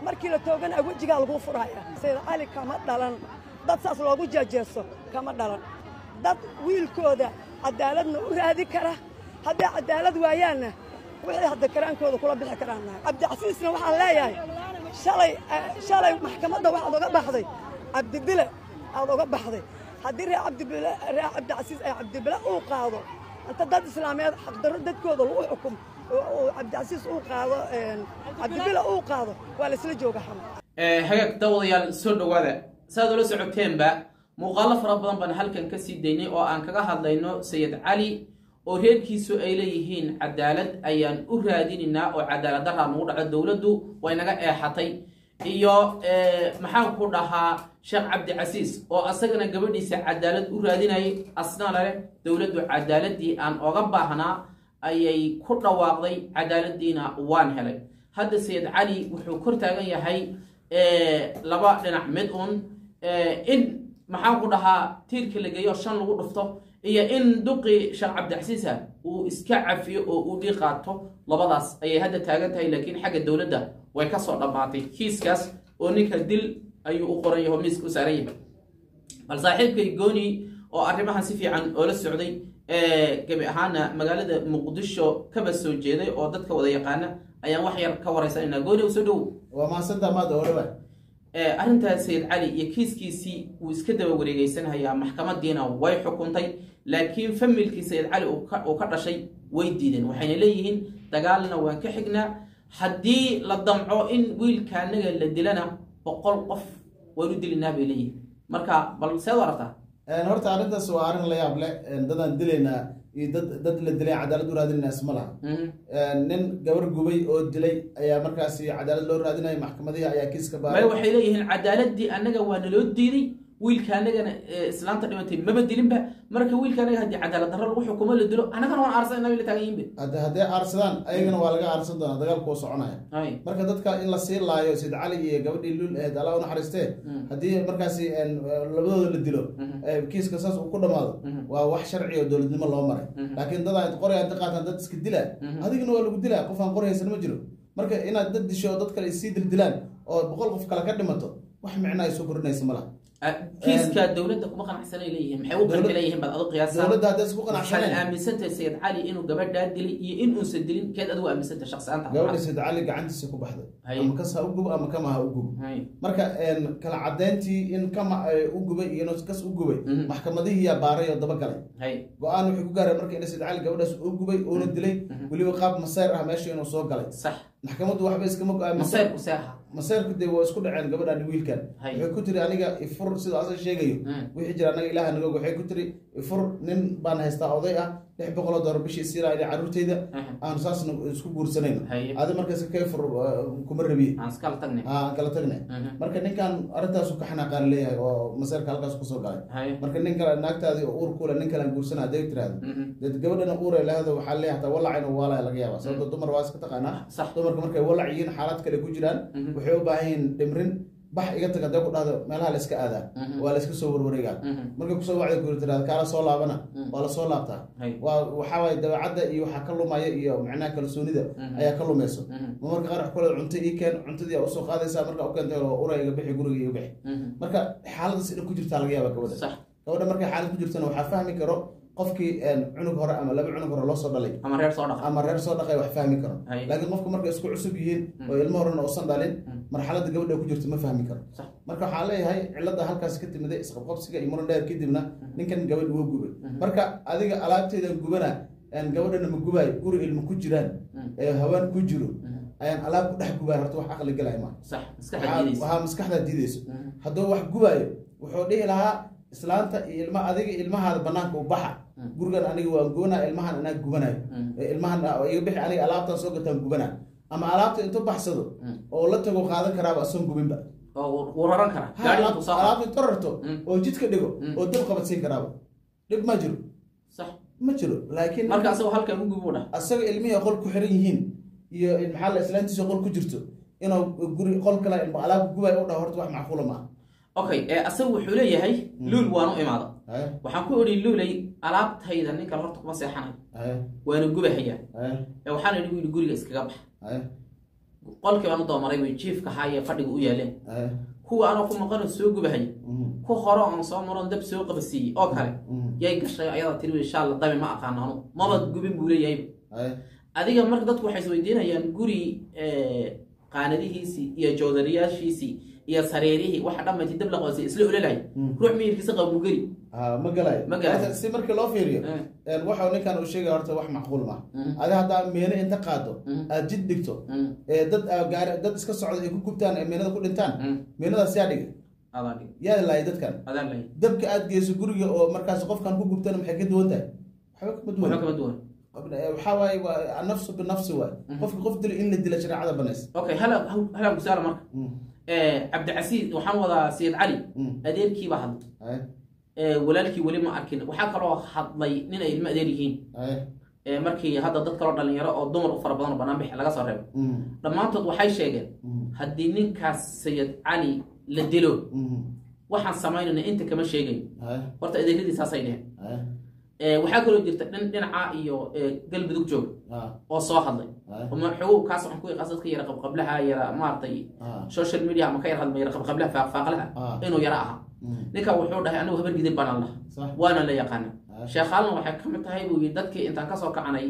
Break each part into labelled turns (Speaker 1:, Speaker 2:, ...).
Speaker 1: markii la toogana wejigaa laguu furaya sayid cali kama dhalan dad saas loogu jeejeeso kama dhalan dad wiilkooda cadaaladna u raadi kara hadday cadaalad waayaanna wixii hadda karaankooda kula bixi karaan nahay cabdicasiisna waxaan leeyahay shalay shalay maxkamadda waxaad oga baxday cabdibile aad oga baxday haddii reer cabdibile reer cabdicasiis ay cabdibile uu qaado inta dad islaameed xaqdarro dadkooda lagu xukum oo cabdicasiis uu qaado cabdibile uu qaado waa laysla jooga xama
Speaker 2: hagaag daawadayaal soo dhowaada saaad ula socoteenba muuqaalo fara badan baan halkan ka sii daynay oo aan kaga hadlayno sayid cali oo reerkiisu ay leeyihiin cadaalad ayaan u raadinaynaa oo cadaalad daraa nagu dhaco dowladdu way naga eexatay iyo maxaan ku dhahaa sheekh cabdicasiis oo asagana gabadhiisa cadaalad u raadinayay asna leh dowladdu cadaaladii aan oga baahnaa ayay ku dhawaaqday cadaaladiina waan helay hadda sayid cali wuxuu kor taagan yahay laba dhinac mid un in maxaan ku dhahaa tiirka la geeyo shan lagu dhufto iyo in duqii sheekh cabdicasiisa uu iska cafiyo oo uu dhii qaato labadaas ayay hadda taagan tahay laakiin xagga dowladda way ka soo dhammaatay kiiskaas oo ninka dil ayuu u qoran yahay oo miiska u saaran yahay bal saaxiibkay gooni oo arrimahan si fiican oola socday gebi ahaana magaalada muqdisho kaba soo jeeday oo dadka wada yaqaana ayaan wax yar ka waraysanayna gooni u soo dhow
Speaker 3: waa mahadsantaa maada odhawa
Speaker 2: arrintaas sayid cali iyo kiiskiisii wuu iska daba wareegeysanayaa maxkamadiina way xukuntay laakiin familkii sayid cali uu ka dhashay way diideen waxayna leeyihiin dagaalna waan ka xignaa haddii la damco in wiilkaanaga la dilana boqol qof waan u dilinaa bay leeyihiin marka bal seed u aragtaa
Speaker 3: horta arrintaas waa arrin la yaab leh dadaan dilaynaa iyo dad dad la dilay cadaalad u raadinayna isma laha nin gabar gubay oo dilay ayaa markaasi cadaalad loo raadinaya maxkamadihii ayaa kiiska
Speaker 2: may
Speaker 3: baaray
Speaker 2: waxay leeyihiin cadaaladii annaga waa naloo diiday wiilka anagana islaanta dhimatay maba dilinba marka wiilka anaga haddii cadaalad darro lagu xukumo la dilo annagana waan aarsan nabi la taagan yihinbe
Speaker 3: hadda hadday aarsadaan ayagana waa laga aarsan doonaa dagaalku waa soconaya
Speaker 2: hay
Speaker 3: marka dadka in la sii laayo sid cali iyo gabadhii lul ahayd alla u naxariistee haddii markaasi labadooda la dilo ee kiiska saas uu ku dhamaado waa wax sharci oo dowladnimo loo maray laakiin dad aad qoray aad qaataan dad iska dilaa adigana waa lagu dilaa qof aan qori haysan ma jiro marka inaad dad disho oo dad kale isii dildilaan oo boqol qof kale ka dhimato wax micno ay soo kordhinaysa ma laha
Speaker 2: kiiska dowladda kuma qanacsanay leeyihiin maxay u qanci leeyihiin baad adu qiyaasa
Speaker 3: dowladda hadday isku
Speaker 2: waxaad
Speaker 3: qanacsaneen
Speaker 2: aaminsantahay sayid cali inuu gabadhaa dilay iyo in uusan dilin keed adigu aaminsantahay shaqsiyaanta
Speaker 3: gabadha sid cali gacantiisa ku baxday
Speaker 2: Hay.
Speaker 3: ama kas ha u gubo ama kama ha u gubo
Speaker 2: hay
Speaker 3: marka een, kala cadeyntii in kama ay u gubay iyo inuu kas u gubay
Speaker 2: Mhm.
Speaker 3: maxkamadihii yaa baaray oo dabagalay
Speaker 2: hay
Speaker 3: go-aan wuxuu ku gaaray marka in sid cali gabadhaas uu gubay uuna dilay weliba qaab masayr ah meesha inuu soo galay
Speaker 2: sax
Speaker 3: maxkamaddu waxba iskama go-aaminsan
Speaker 2: masayrku seexa
Speaker 3: masayrku dee waa isku dhaceen gabadhan iyo wiilkan
Speaker 2: Hay.
Speaker 3: waxay ku tiri aniga ifur sidoo asaga sheegayo
Speaker 2: Mm.
Speaker 3: wixii jira anaga ilaah naga waxay ku tiri ifur nin baan haystaa oday ah lix boqoloo doolar bishii siilaa ili carruurtayda
Speaker 2: Mhm.
Speaker 3: aan saasna isku guursanayno
Speaker 2: Hay.
Speaker 3: adi markaas ka fur uh, kuma rabiye
Speaker 2: aan iskala tagnay
Speaker 3: aan kala tagnay
Speaker 2: Mhm.
Speaker 3: marka ninkan arrintaasu ka xanaaqaan leeyahay oo masayrka halkaas kusoo galay
Speaker 2: hay
Speaker 3: marka nin kale naagtaadii oo uur kule nin kalean guursana hadday tiraahdo
Speaker 2: Mhm.
Speaker 3: dee gabadhana uure lahado waxaa leeyahay hataa walacayna waalaya laga yaaba sababto dumar waa iska taqaanaa
Speaker 2: Sax.
Speaker 3: dumarka markay walac yihiin xaalad kale ku jiraan
Speaker 2: Mhm.
Speaker 3: waxay u baahan yihiin dhimrin bax iga tag hadday ku dhahdo meelaha la iska aadaa
Speaker 2: Mhm.
Speaker 3: waa la iska soo warwareegaa
Speaker 2: Mhm.
Speaker 3: markay kusoo wacda ku tirahdo kaala soo laabana
Speaker 2: Mhm.
Speaker 3: waa la soo laabtaa
Speaker 2: Hay.
Speaker 3: waa waxaa waaye dabeecadda iyo waxaa ka lumaya iyo macnaha kalsoonida
Speaker 2: Mhm.
Speaker 3: ayaa ka lumayso
Speaker 2: Mhm.
Speaker 3: ma marka qaar wax kule cunto ii keen cuntadii aa usoo qaadaysaa marka u keentay oo ura iga bixi guriga iga bixi
Speaker 2: Mhm.
Speaker 3: marka xaaladaas inay ku jirtaa laga yaaba gabadha
Speaker 2: sax
Speaker 3: gabadha markay xaalad ku jirtana waxaa fahmi karo qofkii een, cunug hore ama laba cunug hore loo soo dhalay
Speaker 2: ama reer soo dhaqa
Speaker 3: ama reer soo dhaqay wax fahmi karo
Speaker 2: Hay.
Speaker 3: laakiin qofku markay isku cusub yihiin oo ilmo horena uusan dhalin marxaladda gabadha ku jirto ma fahmi karo
Speaker 2: sax
Speaker 3: marka waxaa leeyahay cilada halkaas ka timiday isqabqabsiga iyo muran dheer kadibna ninkan gabadh wuu gubay marka adiga alaabteedan gubana een, gabadhana ma gubaayo guri ilmo ku jiraan ee hawaan ku jiro ayaan alaab ku dhex gubaya horta wax aqli galaya ma
Speaker 2: sax iska
Speaker 3: waxaa
Speaker 2: xadiidaysa
Speaker 3: waxaa maskaxdaa diideyso
Speaker 2: Mhm.
Speaker 3: hadduu wax gubaayo wuxuu dhihi lahaa islaanta iyo ilma adiga ilmahaada banaanka u baxa gurigan aniga waan goonaa ilmahan anaa gubanayo
Speaker 2: Mm.
Speaker 3: Ee, ilmahan ah, iga bixi aniga alaabtaan soo gataan gubanaa ama alaabta intuu baxsado oo la tago qaadan karaaba asoon gubinba
Speaker 2: oo wuu raran karaa
Speaker 3: Ha,
Speaker 2: gaari
Speaker 3: alaab-
Speaker 2: intuu soo qaado.
Speaker 3: alaabta intuu rarto
Speaker 2: Mm.
Speaker 3: oo jidka dhigo
Speaker 2: Mm.
Speaker 3: oo dab qabadsiin karaaba dhib ma jiro
Speaker 2: sax
Speaker 3: ma jiro laakiin
Speaker 2: marka asagoo halkan u gubi u dhah
Speaker 3: asaga ilmihii qol ku xiran yihiin iyo maxaa la islaantiisa qol ku jirto inuu guri qol kale ilmo alaab gubay u dhaho horta wax macquula maaha
Speaker 2: okay ee asagu wuxuu leeyahay luul waanu imaada
Speaker 3: Haya,
Speaker 2: waxaan ku idhi luulay alaabtayda nin kale horta kuma seexanayo
Speaker 3: haya,
Speaker 2: waana gubahayaa
Speaker 3: haya,
Speaker 2: ee waxaan idhi wiili guriga iskaga bax
Speaker 3: haya.
Speaker 2: qolkii baan u doomaray way jiifka haaye fadhiga u yaaleen
Speaker 3: Aye.
Speaker 2: kuwa anoo ku maqanoo soo gubahay
Speaker 3: Mhm.
Speaker 2: ku hore oon soo maroon dab soo qabasiiyey oo kale
Speaker 3: Mhm.
Speaker 2: yay gashay ayada tiri insha alla dabi ma aqaano anu maba gubin buu leeyahay
Speaker 3: Aye.
Speaker 2: adiga marka dadku waxay isweydiinayaan guri eh, qaanadihiisii iyo joodariyaashiisii iyo sariirihii waxa dhammayti dab la qoosay isla ololahay
Speaker 3: Mm.
Speaker 2: ruux miyirkiisa qabu geli
Speaker 3: Ah, ma galayo
Speaker 2: Ma galayo.
Speaker 3: Horta, si markii loo fiiriyo
Speaker 2: Eh.
Speaker 3: een, waxa ninkan uu sheegaya horta wax macquul ma
Speaker 2: Mm.
Speaker 3: adi haddaa meene inta qaado
Speaker 2: Mm.
Speaker 3: aad jid dhigto
Speaker 2: Mm.
Speaker 3: ee dad aa gaari dad iska socda ay ku gubtaan ee meenada ku dhintaan
Speaker 2: Mm.
Speaker 3: meenadaas yaa dhigay
Speaker 2: adaan dhig
Speaker 3: yaa laayay dadkan
Speaker 2: adaan lay
Speaker 3: dabka aad geyso guriga oo markaas qofkan ku gubtana maxay ka duwan tahay waxba kama duwan
Speaker 2: wuxuu kama duwan
Speaker 3: waxaa waaye waa annafsu binafsi waay qofka qof dilo in la dila shareecada banays
Speaker 2: okay hala hala kusaala marka
Speaker 3: Mm.
Speaker 2: Eh, cabdicasiis waxaan wadaa sayid cali
Speaker 3: Mm.
Speaker 2: adeerkii baa hadlay
Speaker 3: Aye.
Speaker 2: Eh, walaalkii weli ma arkin waxaa kaloo hadlay nin ay ilmo adeer yihiin
Speaker 3: Aye.
Speaker 2: Eh, markii hadda dad kaloo dhalinyaro oo dumar u fara badan oo banaanbix laga soo reebo
Speaker 3: Mm.
Speaker 2: dhammaantood waxay sheegeen
Speaker 3: Mm.
Speaker 2: haddii ninkaas sayid cali la dilo
Speaker 3: Mm.
Speaker 2: waxaan samaynayna inta kama sheegayn
Speaker 3: Aye.
Speaker 2: horta adeeradii saasay dheheen
Speaker 3: Aye.
Speaker 2: Eh, waxaa kaloo jirta dhin dhinaca iyo eh, galmudug joog
Speaker 3: Ah.
Speaker 2: oo soo hadlay
Speaker 3: Aye.
Speaker 2: maxuu kaas waxaan ku yaqaan dadka yara qabqablaha yara maaragtay
Speaker 3: Ah.
Speaker 2: social media ama ka yara hadlay yara qabqablaha faaqfaaqlaha
Speaker 3: Ah.
Speaker 2: inuu yara ahaa
Speaker 3: Mm.
Speaker 2: ninka wuxuu dhahay anigu habar gidir baan allah
Speaker 3: Sax.
Speaker 2: waana la yaqaana
Speaker 3: Ah.
Speaker 2: sheekh aalna waxay ka mid tahay buu yidhi dadkii intaan kasoo kacanay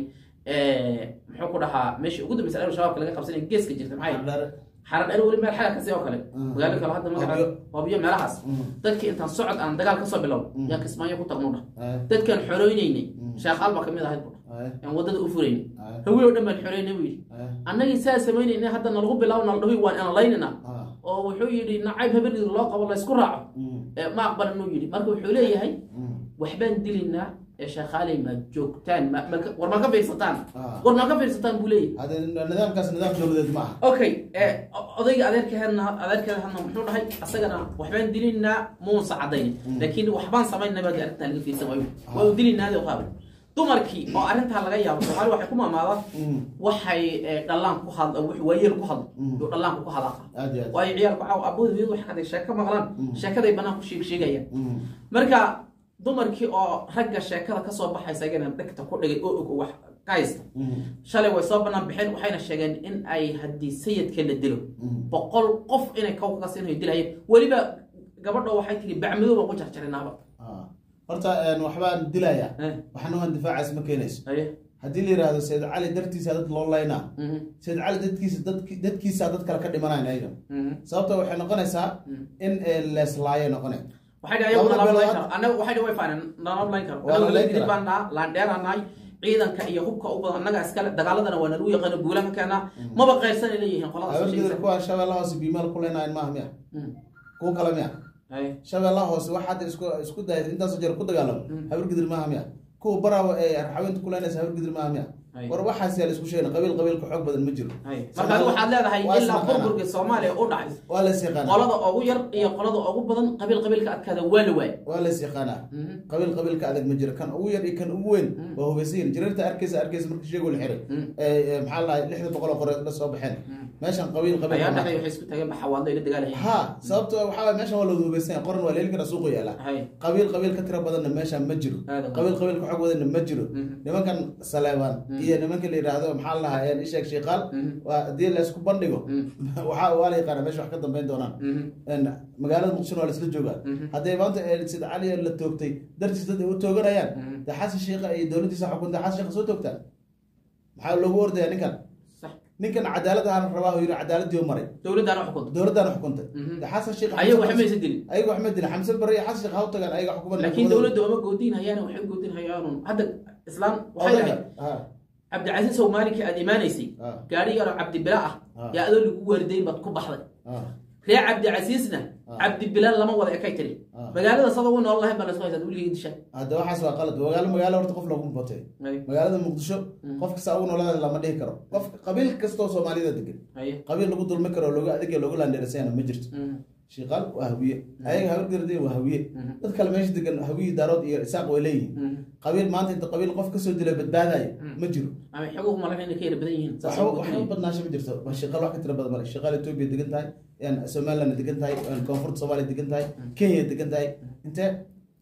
Speaker 2: eh, muxuu ku dhahaa meeshii ugu dambeysay ayuu shabaabka laga qabsanay geeska jirta maxay
Speaker 3: Xardheere.
Speaker 2: xaran dheer weli meel xaga kasi oo kale
Speaker 3: Mm.
Speaker 2: magaalo kale hadda magaca
Speaker 3: Hobyo.
Speaker 2: hobyo meelahaas
Speaker 3: Mm.
Speaker 2: dadkii intaan socod aan dagaal kasoo bilow
Speaker 3: Mm.
Speaker 2: yaa kismaayo ku tagnu dhah
Speaker 3: Aye.
Speaker 2: dadkaan xoreynaynay
Speaker 3: Mm.
Speaker 2: sheekh aal baa kamid ahayd buu dhah
Speaker 3: Aye.
Speaker 2: aan wadada u furaynay
Speaker 3: Aye.
Speaker 2: hawi oo dhan baan xoreynay buu yidhi
Speaker 3: Aye.
Speaker 2: annagii saa samaynayna hadda nalagu bilaabo nala dhahoy waan inalaynina
Speaker 3: Ah.
Speaker 2: oo wuxuu yidhi nacayb habargid loo qabo laysku raaco
Speaker 3: Mm.
Speaker 2: Eh, ma aqbalan uu yidhi marka wuxuu leeyahay
Speaker 3: Mm.
Speaker 2: waxbaan dilaynaa ee sheekaaley ma joogtaan ma- ma ka- war ma ka fiirsataan
Speaker 3: Ah.
Speaker 2: war ma ka fiirsataan buu leeyahay
Speaker 3: Hadda nidaamkaas nidaam dowladeed ma aha
Speaker 2: okay eh, o- odayga adeerkeedna adeerkeeda hadna muxuu dhahay asagana waxbaan dilaynaa muusa cadaynin laakiin waxbaan samaynaa baad arrintaa laga fiirsan waayo waa u dilaynaadi qaabay dumarkii oo arrintaa laga yaabo soomaali waxay ku maamaadaan
Speaker 3: Mm.
Speaker 2: waxay eh, dhallaan ku hadla waayeel ku hadla
Speaker 3: Mm.
Speaker 2: iyo dhallaanka ku hadlaa
Speaker 3: aad iyo aad
Speaker 2: waayo ciyaalku caaw abooda hooyadu wax haday sheeko maqlaan sheekaday bannaan ku sheeg sheegayaan
Speaker 3: Mm.
Speaker 2: marka dumarkii oo ragga sheekada kasoo baxaysa agana dhegta ku dhigay oo og oo wax ka haysta
Speaker 3: Mm.
Speaker 2: shalay way soo bannaan baxeen waxayna sheegeen in ay haddii sayidka la dilo
Speaker 3: Mm.
Speaker 2: boqol qof inay kow ka siinayo dilahayeen weliba gabadho waxay tiri bacmadow baan ku jarjarinaaba
Speaker 3: Ah. horta een, waxbaan dilayaa
Speaker 2: Eh.
Speaker 3: waxna waan difaacays ma keenayso
Speaker 2: haye
Speaker 3: haddii la yidhaahdo sayid cali dartiisa dad loo laynaa
Speaker 2: Mhm.
Speaker 3: sayid cali dadkiisa dadki- dadkiisa dad kale ka dhimanayn ayaga
Speaker 2: Mhm.
Speaker 3: sababta waxay noqonaysaa in ee, leeslaayo noqonay
Speaker 2: waxay dhahay ayagu
Speaker 3: Labada
Speaker 2: nalama layn
Speaker 3: bilood-
Speaker 2: karo annaga waxay dhahay way faaneen nalama layn karo
Speaker 3: Waa la
Speaker 2: annaga
Speaker 3: layn
Speaker 2: dilid
Speaker 3: karaa.
Speaker 2: baan naha laandheeranahay ciidanka iyo hubka u badan annaga iskale dagaaladana waa nalagu yaqaano guulaha ka keenaa maba qayrsanay leeyihiin qoladaas
Speaker 3: habargidir kuwa shabeellaha hoose biimaal ku leynayan maaha miya kuwa kale miya
Speaker 2: haye
Speaker 3: shabeellaha hoose wax hadda isku isku dayay intaasoo jeer ku dagaalamo habargidir maaha miya kuwa baraawa ee raxawinta ku leynaysa habargidir maaha miya
Speaker 2: Ay.
Speaker 3: war waxaas yaa la isku sheegna qabiil qabiilka xoog badan ma jiro
Speaker 2: haye marka adigu waxaad leedahay
Speaker 3: Waa
Speaker 2: ilaa
Speaker 3: isnaqaanaa.
Speaker 2: burburka soomaaliya u dhacay
Speaker 3: waa la is yaqaanaa
Speaker 2: qolada ugu yar iyo qolada ugu badan qabiil qabiilka adkaada waa la waay
Speaker 3: waa la is yaqaanaa qabiil qabiilka adag ma jiro kan ugu yar iyo kan ugu weyn waa hubaysayin jireerta arkeysa arkeysa marka sheegoo la xiray ee, ee, maxaa la dhahay lixda boqol oo qoreed la soo baxeen meeshan qabiil qabiil
Speaker 2: ayaa
Speaker 3: ma
Speaker 2: dhexday waxay isku tageen baxawaadlo ila dagaalaya
Speaker 3: ha sababto waxaa waay meeshan waa la hubaysan yahay qoran waa la heli karaa suuqa yaala
Speaker 2: haye
Speaker 3: qabiil qabiil ka tira badanna meeshan ma jiro
Speaker 2: Aad u
Speaker 3: qabiil qabiil ka xog badanna ma jiro
Speaker 2: Mhm.
Speaker 3: nimankan saleebaan iyo nimanka la yidhaahdo maxaa la dhahaa een isheeg shiiqaal
Speaker 2: Mhm.
Speaker 3: waa haddii la isku bandhigo
Speaker 2: Mhm.
Speaker 3: waxaa waa la yaqaana meesha wax ka dambeyn doonaan
Speaker 2: Mhm.
Speaker 3: een, magaalada muqdishona waa la isla joogaa
Speaker 2: Mhm.
Speaker 3: hadday maanta ee, sid cali la toogtay dartiis dad ay u tooganayaan
Speaker 2: Mhm.
Speaker 3: dee xasan shiikha iyo dowladdiisa xukunta xasan shiikha soo toogtaan maxaa loogu ordaya ninkan
Speaker 2: sax
Speaker 3: ninkan cadaalad ahaan rabaa uu yidhi cadaaladii u maray
Speaker 2: dowladdaana xukunta
Speaker 3: dowladdaana xukuntay
Speaker 2: Mhm.
Speaker 3: dee xasan shiikha
Speaker 2: ayagu waxba maysa dilin
Speaker 3: ayaga wax ma dilin xamse barre iyo xasan shiikha ha u tagaan ayaga xukuman
Speaker 2: laakiin dowladda oma goodin hayaan waxay u goodin hayaan hadda islaan waxay dhahay cabdicasiis sow maalinkii aad imaanaysay
Speaker 3: Ah.
Speaker 2: gaari yaroo cabdibila ah
Speaker 3: Ah.
Speaker 2: yaa adoo lagu waardayn baad ku baxday reer cabdicasiisna
Speaker 3: Ah.
Speaker 2: cabdibila lama wada ekay tiri
Speaker 3: Ah.
Speaker 2: magaalada sada u nool lahayn baa lasku haysaa weligii disha
Speaker 3: hadda waxaas waa qalad magaalo magaalo horta qof loogu batay magaalada muqdisho qof kasta ugu noolaada lama dhihi karo qof qabiil kastoo soomaalida degan
Speaker 2: haye
Speaker 3: qabiil lagu dulmi karo loogu adeeg loogu laandheerasayana ma jirto
Speaker 2: Mhm.
Speaker 3: shiiqaal waa hawiye ayaga habargardi waa hawiye
Speaker 2: Mhm.
Speaker 3: dad kale meesha degan hawiye daarood iyo isaaq way leeyihiin
Speaker 2: Mhm.
Speaker 3: qabiil maanta inta qabiil qof kasoo dila badbaadayo ma jiro
Speaker 2: ama xoguhu malaga inay ka yara badan yihiin saas
Speaker 3: waxba
Speaker 2: oo
Speaker 3: waxba
Speaker 2: goodinaya.
Speaker 3: badnaasho ma jirto waa shiiqaal wax ka tira badan male shiiqaal etoobiya degan tahay een somaliland degan tahay een koonfurta soomaaliya degan tahay kenya degan tahay intee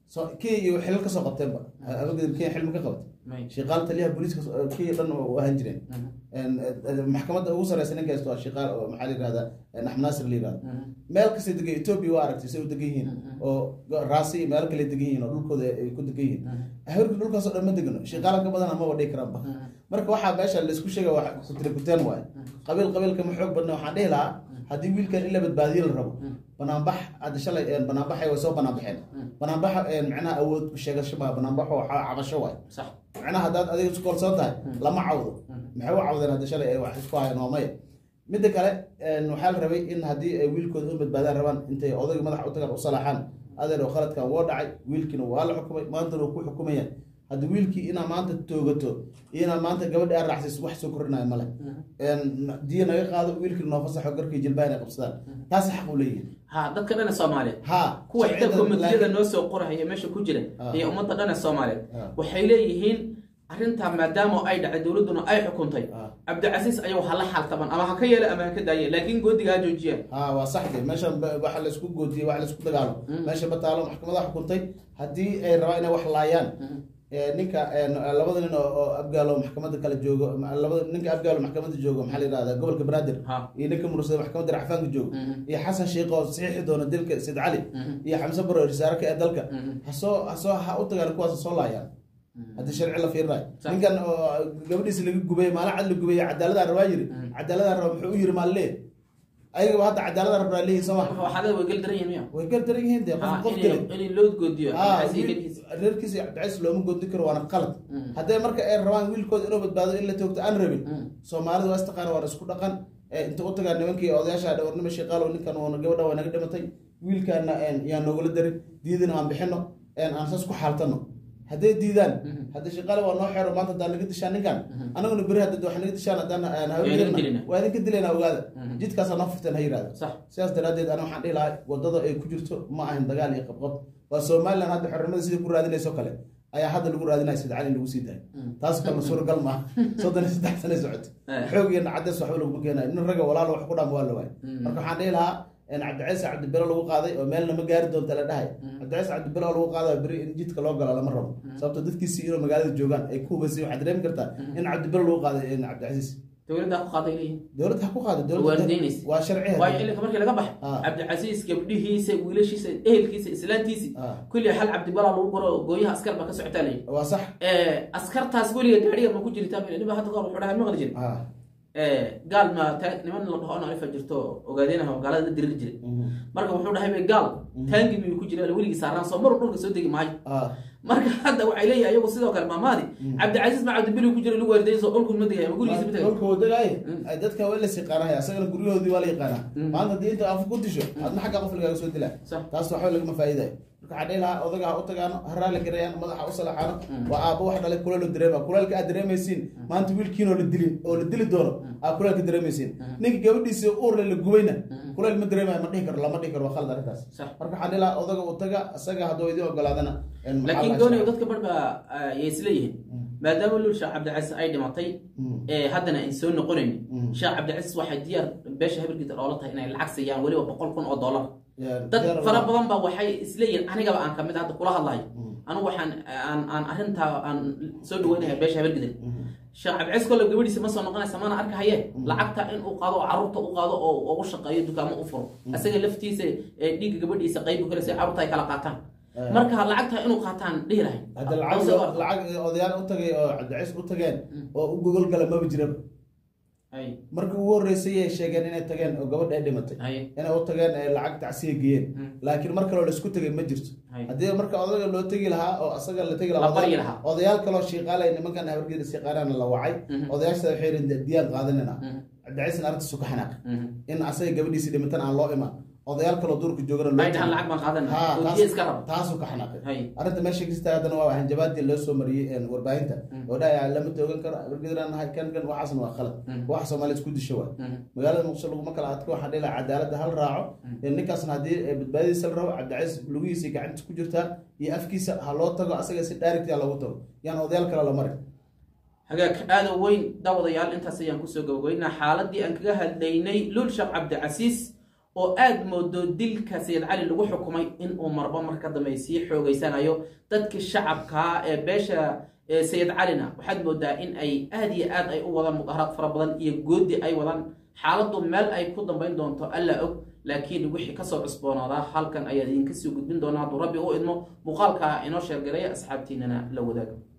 Speaker 3: so kenya iyo xilal kasoo qabteenba abageed kenya xilma ka qabatay
Speaker 2: may
Speaker 3: shiqaal taliyaha booliiska so- kenya dhan u ahaan jireen En- en- maxkamadda ugu sareysa ninka haysto waa shiqaal oo maxaa la yihahda axmed naasir la yihahda meel kasta degan ethiopia waa aragtay say u degan yihiin oo raasi iyo meelo kale degan yihiin oo dhulkooda ay ku degan yihiin hawrka dhulkaasoo dhan ma degano shiqaala ka badan amaba dhihi karaanba marka waxaa meesha laisku sheega wax kutire kuteen waaye qabiil qabiilka ma xoog badna waxaan dhihi lahaa haddii wiilkan in la badbaadiyo la rabo banaanbax hadda shalay een, banaanbaxay way soo banaanbaxeen banaanbaxa een, macnaha awood ku sheegasho maa banaanbaxo waxaa cabasho waaye
Speaker 2: sax
Speaker 3: macnaha haddaad adiga isku kalsoon tahay lama cawdo maxay u cawdeen hadda shalay ay wax isku hayeen waa maya midda kale een, waxaa la rabay in haddii ay wiilkooda u badbaadaan rabaan intay odayga madaxa u tagaan u salaaxaan adeer oo khaladkan woo dhacay wiilkiina waa la xukumay maantana wuu ku xukumayaan hadda wiilkii inaa maanta toogato iyo inaa maanta gabadhi aan raacsiis wax soo kordhinayo male Een, diya naga qaado wiilkii noo fasaxo garkii jilbaha inay qabsadaan taasi xaq u leeyihin
Speaker 2: ha dadka dhan ee soomaaliyeed
Speaker 3: ha
Speaker 2: kuwa xitaa
Speaker 3: sharcidan
Speaker 2: komitiyada
Speaker 3: laakiin-
Speaker 2: noo soo qorahaya meesha ku jira
Speaker 3: Ah.
Speaker 2: iyo ummadda dhan ee soomaaliyeed
Speaker 3: Ah.
Speaker 2: waxay leeyihiin arrintaa maadaama ay dhacay dowladduna ay xukuntay
Speaker 3: Ah.
Speaker 2: cabdicasiis ayagu ha la xaltaban ama ha ka yeela ama ha ka daaye laakiin goodiga ha joojiya
Speaker 3: ha waa sax de meeshan ba- waxa la isku goodiyey wax la isku dagaalo meesha bataalo maxkamada xukuntay haddii ay rabaan inay wax laayaan ee, ninka ee, labada nin oo oo abgaalo maxkamada kale joogo ma- labada ninka abgaalo maxkamada joogo maxaa la yidhahda gobolka banaadir
Speaker 2: Ha.
Speaker 3: iyo ninka mursada maxkamada racfaanka joogo iyo xasan sheikh oo saxiixi doona dilka sid cali iyo xamse baro risaaraka ee dalka hasoo hasoo ha u tagaan kuwaas ha soo laayaan haddii sharci la fiirinayo
Speaker 2: Sax.
Speaker 3: ninkan oo gabadhiisa laga gubay maalin cad la gubay cadaaladaan rabaa yiri cadaaladaan raba muxuu u yiri maalle ayagaba hadda cadaaladaan rabaa leeyihin soo ma
Speaker 2: waxaada way gel daran yihiin miya
Speaker 3: way gar daran yihiin dee qof
Speaker 2: Ha,
Speaker 3: qof
Speaker 2: in-
Speaker 3: dilay
Speaker 2: in loo goodiyo
Speaker 3: Ah,
Speaker 2: cabdicasiis
Speaker 3: wiil-
Speaker 2: gelkiisa.
Speaker 3: reerkiisa cabdicasis looma goodi karo waana qalad haddee marka ay rabaan wiilkooda inuu badbaado in la toogto aan rabin soomaalidu waa istaqaana waana isku dhaqan ee inta u tagaan nimankii odayaasha dhawarnimo sheeqaalow ninkan waana gabadha waa naga dhimatay wiilkaana een, yaan noogula darin diidina aan bixino een, aan saas ku xaaltano hadday diidaan hadda shaqaale waa noo xeero maanta haddaan naga dishaan ninkan anaguna beri hadda wax naga dishaan haddaan aan
Speaker 2: Waa idin dilina.
Speaker 3: waa idinka dilayna ogaada jidkaasaa noo furteen ha yidhahda
Speaker 2: sax
Speaker 3: sidaas daraaddeed ana waxaan dhihi lahaa wadada ay ku jirto ma ahan dagaal iyo qabqab waa somalilan hadda xornimada sidii ku raadinayso kale ayaa hadda lagu raadinaya sida cali in lagu sii daayo taas kalena suuragal maaha soddon iyo saddex sane socoto
Speaker 2: Eh.
Speaker 3: xoog iyo nacades waxba laguma keenayo nin ragga walaal wax ku dhaama waa la waayo marka waxaan dhihi lahaa in cabdicaiis cabdibelo lagu qaaday oo meelna ma gaari doonta la dhahay cabdicaiis cabdibelo lagu qaadayo beri in jidka loo gala lama rabo sababto dadkiisii inuu magaalada joogaan ay ku hubasay waxaad dareemi kartaa in cabdibelo lagu qaaday in cabdicasiis
Speaker 2: dowladda ku qaaday leeyihiin
Speaker 3: dowladda ha ku qaado
Speaker 2: Waardiyeynaysa.
Speaker 3: waa sharci
Speaker 2: waayo ilinka markii laga bax
Speaker 3: Ah.
Speaker 2: cabdicasiis gabdhihiisa wiilashiisa ehelkiisa islaantiisi
Speaker 3: Ah.
Speaker 2: kulli hal cabdibalaa lagu guro gooyaha askar baa ka socotaa leeyihin
Speaker 3: waa sax
Speaker 2: askartaas weliga gaadhiga ma ku jirtaa niba hadda kahor wuxuu dhahay maqli jiri
Speaker 3: ah
Speaker 2: gaal ma ta- niman la dhaho naifa jirto ogaadeenaha oo gaalada la diriri jiray marka wuxuu dhahay be gaal taangi miyuu ku jira weligii saaraan soo maru dhulka soo degi maayo
Speaker 3: ah
Speaker 2: marka hadda waxay leeyihin ayagu sidoo kale maamaadi cabdicasiis ma cabdibili ku jira lagu waardayn soo dhulku ma degaya ma gurigiisa ma tegay
Speaker 3: dhulka wadagaay ay dadka waa la yaqaanaya asagana guryahoodii waa la yaqaanaa maanta haddii inta af ku disho adna xagga qof lagaaga soo dilaa
Speaker 2: Sax.
Speaker 3: taas waxba lagama faa'iidayo marka waxaa dhihi lahaa odaga ha u tagaano ha raali garayaan madaxa u salaxaano waa aabbo wax dhalay kuleel dareema kuleelka aad dareemaysiin maanta wiilkiin oo la dilin oo la dili doono aa kuleelka dareemaysiin ninka gabadhiisa uurle la gubayna kuleel ma dareemayo ma dhihi karo lama dhihi karo waa khalad arrintaas
Speaker 2: Sax.
Speaker 3: marka waxaan dhihi lahaa odaga u taga isaga hadduu idin ogolaadana een, maxaa
Speaker 2: laakiin
Speaker 3: la
Speaker 2: gooniyo
Speaker 3: isla-
Speaker 2: dadka bar baa yay isleeyihiin maadaama lul sheekh cabdicasiis ay dhimatay ee haddana ay soo noqonayn sheekh cabdicasiis waxay diyaar beesha habarkiisa oola tahay inay lacag siiyaan weliba boqol kun oo dollar
Speaker 3: Yaa-
Speaker 2: dad
Speaker 3: diyaar
Speaker 2: fara
Speaker 3: waa-
Speaker 2: badan ba waxay isleeyihiin anigaba aan kamid hadda kula hadlayo anigu waxaan aan aan arrintaa aan soo dhaweynaya beesha habargidin sheekh cabdicasiis kolle gabadhiisa ma soo noqonaysa mana arkahaye lacagta in uu qaado oo carruurta u qaado oo ugu shaqeeyo dukaamo u furo asaga laftiisa ee dhiigga gabadhiisa qaybu kale si carruurta ay kala qaataan marka lacagta inuu qaataan dhihi lahay
Speaker 3: hadda lacag lacag odayaal u tagay oo cabdicais u tageen oo u gogol gala maba jiraba
Speaker 2: ay
Speaker 3: markii ugu horreysay ay sheegeen inay tageen oo gabadha ay dhimatay
Speaker 2: ay
Speaker 3: inay u tageen ee lacag tacsiya geeyeen laakiin mar kaloo laisku tegay ma jirto
Speaker 2: Hay.
Speaker 3: haddii marka odaga loo tegi lahaa oo asaga la tegi
Speaker 2: La
Speaker 3: lahaa
Speaker 2: baryi
Speaker 3: odayaal-
Speaker 2: lahaa.
Speaker 3: odayaal kaloo shiiqaalay nimankan habargeeda shiiqaalaana la wacay odayaasha waxay yidhi diyaan qaadanina cabdicaisna arrintiisu ka xanaaq in asaga gabadhiisii dhimatan aan loo imaan odayaal kaloo duurka joogana loo
Speaker 2: ay dhahaan
Speaker 3: tegi.
Speaker 2: lacag baan qaadanaa
Speaker 3: Ha,
Speaker 2: oo
Speaker 3: taas-
Speaker 2: diya iska raba
Speaker 3: taasuu ka xanaaqay
Speaker 2: Hay.
Speaker 3: arrinta meesha kasta haddana waa hanjabaadii loo soo mariyey een, warbaahinta oo dhahaya lama toogan karo abargedraan nahay kan kan waxaasna waa khalad wax soomaaliya isku disho waay magaalada muqdisho laguma kala adko waxaa dhihi lahaa cadaaladda hal raaco ee ninkaasna haddii ee badbaadadiisa la rabo cabdicais lugihiisa gacantiisa ku jirtaa iyo afkiisa ha loo tago asaga si dhaarigtia loogu tago yaan odayaal kale la marin
Speaker 2: hagaag aada weyn daawadayaal intaas ayaan kusoo gabagabeynaa xaaladii aan kaga hadlaynay lul sheekh cabdicasiis oo aada moodo dilka sayid cali lagu xukumay inuu marba mar ka dambe sii xoogeysanayo dadkii shacabkaa ee beesha sayid calina waxaad moodaa in ay aada iyo aad ay u wadaan mudaharaad fara badan iyo goodi ay wadaan xaaladdu meel ay ku dambayn doonto alla og laakiin wixii kasoo cusboonaadaa halkan ayaa idinka sii gudbin doonaa hadduu rabbi u idmo muuqaalka inoo sheergaraya asxaabtiinana la wadaago